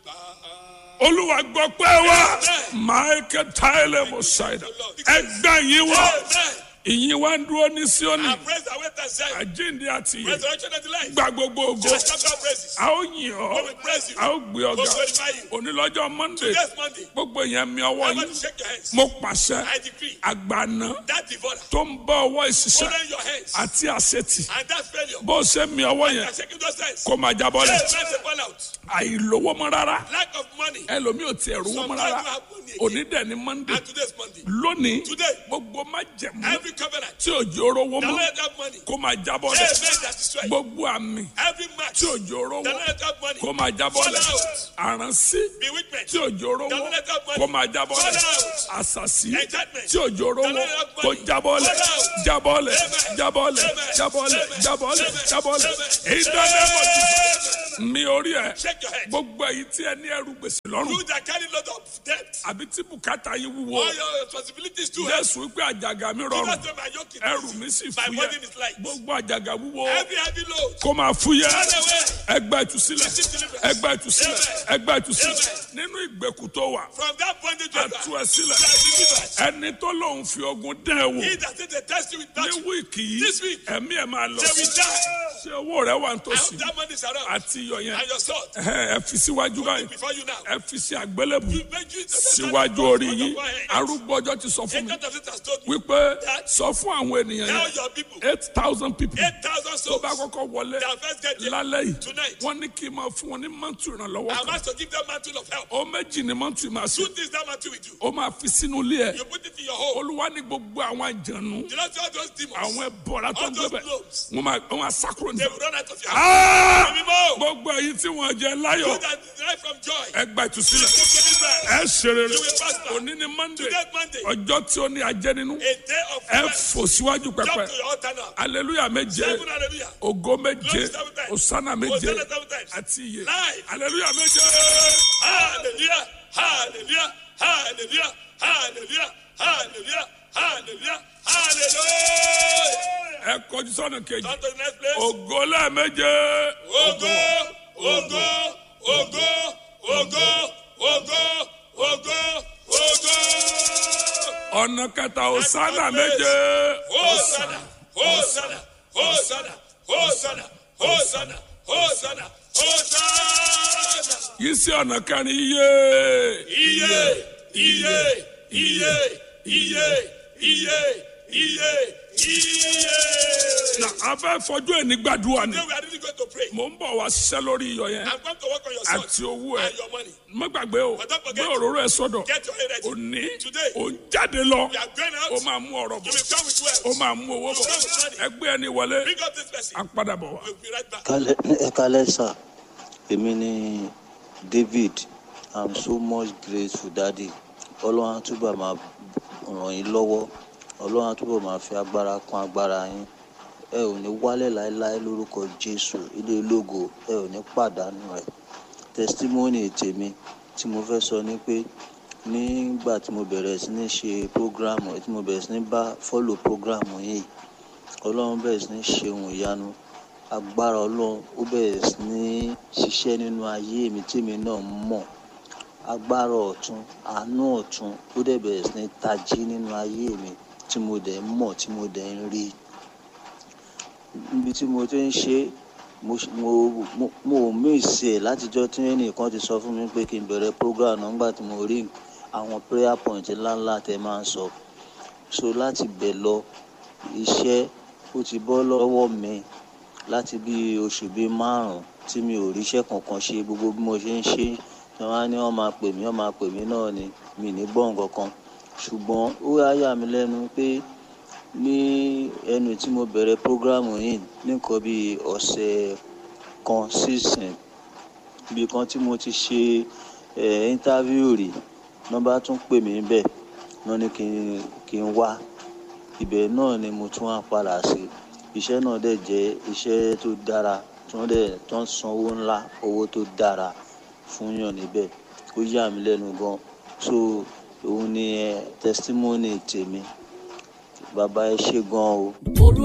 olúwa gbọ́ pé wá michael tyler mosaida ẹgbẹ́ yín wá ìyìn wá ń dúró ní síónì And praise the way that Zion. àjíǹde àti ìyè Resurrection and the life. gba gbogbo ògo Just shout out praises. a ó yìn ọ́ We will praise you. a ó gbé ọ̀gá We will glorify you. onílọ́jọ́ monday Next Monday. gbogbo èèyàn mi ọwọ́ I want yín to shake your hands. mo pàṣẹ I decree àgbàna that devourer. tó ń bọ́ ọwọ́ ìṣiṣẹ́ Hold on your hands. àti àṣetì And that failure. bó o ṣe mi ọwọ́ You yẹn are shaking those hands. kó máa jábọ́ lẹ̀ Yes, that's a fallout. àìlówó mọ́ rárá Lack of money. ẹlòmíì ò tiẹ̀ rówó mọ́ rárá òní dẹ̀ ní monday And today's Monday. lónìí Today. gbogbo má jẹ̀mú Every covenant. tí òjò rówó That mọ́ let that money. kó máa jábọ́ Every lẹ̀ man that destroy. gbogbo àmì Every match. tí òjò rówó That let that money. kó máa jábọ́ lẹ̀ àránsí Bewitchment. tí òjò rówó kó máa jábọ́ lẹ̀ àṣàṣì tí òjò rówó kó jábọ́ lẹ̀ jábọ́ lẹ̀ jábọ́ lẹ̀ jábọ́ lẹ̀ jábọ́ lẹ̀ jábọ́ lẹ̀ ìdánilẹ́mọ̀ mi orí ẹ̀ Shake your head. gbogbo èyí tí ẹ ní ẹrù gbèsè lọ́rùn You that carry lot of debt. àbí tí bùkátà yín wúwo All your responsibilities too. jésù wípé àjàgà mi rọrùn That's why my yoke is ẹrù easy. mi sì My fúyẹ́ burden is light. gbogbo àjàgà wúwo Every heavy load. kó máa fúyẹ́ Run away. ẹgbẹ́ ìtúsílẹ̀ ẹgbẹ́ ìtúsílẹ̀ ẹgbẹ́ ìtúsílẹ̀ nínú ìgbèkùn tó wà From that bondage you are àtú ẹ sílẹ̀ delivered. ẹni tó lòun fi ogun dán ẹ wò He that said they test you with ní battle. wíìkì yìí This week. ẹ̀mí ẹ̀ máa lọ They sí will die. ṣé owó rẹ wà I nítòsí hope that money is around. àti iyọ̀ yẹn And your sword. ẹ ẹ fi síwájú báyìí Before you now. ẹ fi sí àgbélébù You make you síwájú orí yín arúgbó ọjọ́ ti sọ fún mi Agent of it has told me. wípé sọ fún àwọn ènìyàn Tell yẹn your people. eight thousand people Eight thousand tó souls. bá kọ́kọ́ wọlé Their first get there. lálẹ́ yìí Tonight. wọ́n ní kí n máa fún wọn ní mọ́tò ìrànlọ́wọ́ I'm kan asked to give them mantle of help. ó méjì ní mọ́tò ìmọ̀ àṣẹ Two things that mantle will do. ó máa fi sínú ilé ẹ̀ You put it in your home. olúwa ní gbogbo àwọn àjànú You know see all those demons. àwọn ẹbọra tó All ń those gbẹbẹ globes. wọn máa wọn máa sákúrò ní. They will run out of your house. Ah! Mímọ́. gbogbo èyí tí wọn jẹ You láyọ̀ that derive from joy. ẹ gba ìtúsílẹ̀ Take deliverance. ẹ ṣe rere You will prosper. òní ni monday Today Monday. ọjọ́ tí ó ní ajẹ́ nínú A day of ẹ rest. fò síwájú pẹpẹ Jump to your altar now. aleluya méje Seven hallelujah. ògo méje Glory seven times. osana méje Hosanna seven times. àti iye Live. aleluya méje Hallelujah. Hallelujah. Hallelujah. Hallelujah. Hallelujah. Hallelujah. Hallelujah. ẹ kọjú sọ́nà kejì Turn to the next place. ògo lẹ́ẹ̀méje Ogo, ogo, ogo, ogo, ogo, ogo, ogo. ọ̀nà kẹta osana méje Hosanna, Hosanna, Hosanna, Hosanna, Hosanna, Hosanna, Hosanna. yìí sí ọ̀nà kẹrin iye. Iye, iye, iye, iye, iye, iye, iye. na a fẹ́ fọjú ẹ̀ ní gbàdúrà ni Today we are really going to pray. mò ń bọ̀ wá ṣiṣẹ́ lórí iyọ̀ yẹn I'm going to work on your sword àti owó ẹ̀ and your money. má gbàgbé o But don't gbé forget- òróró ẹ̀ sọ́dọ̀ Get your head ready. òní Today, ò ń jáde lọ we are going ó out. máa mú ọ̀rọ̀ You bọ̀ will come with ó wealth. máa mú owó bọ̀ ẹgbẹ́ ẹni wọlé Bring up this person. á padà bọ̀ wá. We'll be right back. Kálẹ̀- ẹ kálẹ̀ sà èmi ni david i'm so much grateful daddy ọlọ́run á túbọ̀ máa ràn yín lọ́wọ́ ọlọ́run á túbọ̀ máa fi agbára kún agbára yín ẹ ò ní wálẹ̀ láéláé lórúkọ jésù ilé ológo ẹ ò ní pàdánù rẹ̀ testimony tèmi tí mo fẹ́ sọ ni pé nígbà tí mo bẹ̀rẹ̀ sí ní ṣe program tí mo bẹ̀rẹ̀ sí ní bá follow program yìí ọlọ́run bẹ̀rẹ̀ sí ní ṣe ohun ìyanu agbára ọlọ́run ó bẹ̀rẹ̀ sí ní ṣiṣẹ́ nínú ayé mi tèmi náà mọ̀ agbára ọ̀tún àánú ọ̀tún ó dẹ̀ bẹ̀rẹ̀ sí ní tají nínú ayé mi tí mo dẹ̀ ń mọ̀ tí mo dẹ̀ ń rí níbi tí mo ti ń ṣe é, mo ṣ- mo mo mo ò míìsì ẹ̀ látijọ́ tí ẹnìkan ti sọ fún mi pé kí n bẹ̀rẹ̀ program náà nígbà tí mo rí àwọn prayer point ńláńlá tẹ máa ń sọ so láti bẹ̀ lọ iṣẹ́ ó ti bọ́ lọ́wọ́ mi láti bí oṣù bíi márùn-ún tí mi ò ríṣẹ́ kankan ṣe gbogbo bí mo ṣe ń ṣe tí wọ́n á ní wọ́n máa pè mí wọ́n máa pè mí náà ni mi ní gbọ́ nǹkan kan ṣùgbọ́n ó wá yà mí lẹ́nu pé ní ẹnu tí mo bẹ̀rẹ̀ prógrámù yìí ní nǹkan bíi ọ̀sẹ̀ kan sísìn ibi kan tí mo ti ṣe ẹ̀ íńtávíù rí wọ́n bá tún pè mí bẹ́ẹ̀ wọ́n ní kí n kí n wá ibẹ̀ náà ni mo tún wá padà sí iṣẹ́ náà dẹ̀ jẹ́ iṣẹ́ tó dára tí wọ́n dẹ̀ tó ń san owó ńlá owó tó dára fún yàn níbẹ̀ ó yà mí lẹ́nu gan so òun ni ẹ testimony tèmi bàbá ẹ ṣe gan o. olú